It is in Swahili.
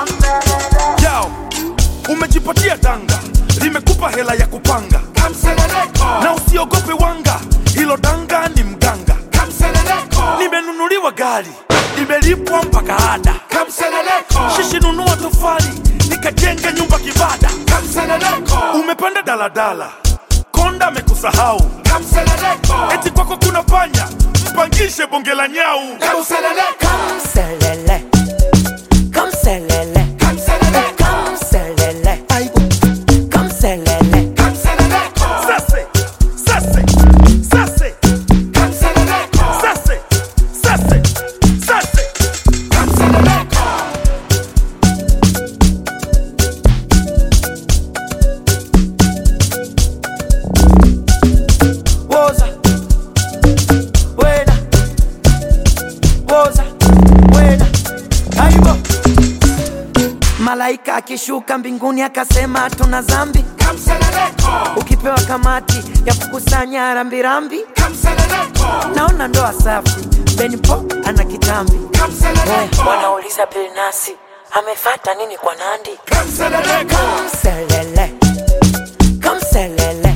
yao umejipatia danga limekupa hela ya kupanga na usiogope wanga hilo danga ni mganga nimenunuliwa gari nimelipwa mpaka ada shishi nunua tofali nikajenga nyumba kibada umepanda daladala konda amekusahau eti kwako kuna panya mpangishe bonge la nyau Kamselele, kamselele, kamselele, kamselele. sase sase sase sase sase sase Woza, wena, woza, wena, aibo. Malaika akishuka mbinguni akasema tuna zambi, ukipewa kamati ya kukusanya rambirambi, naona ndoa safi, Benpo ana kitambi, wanauliza Bilnasi amefata nini kwa Nandi? Kamselele, kamselele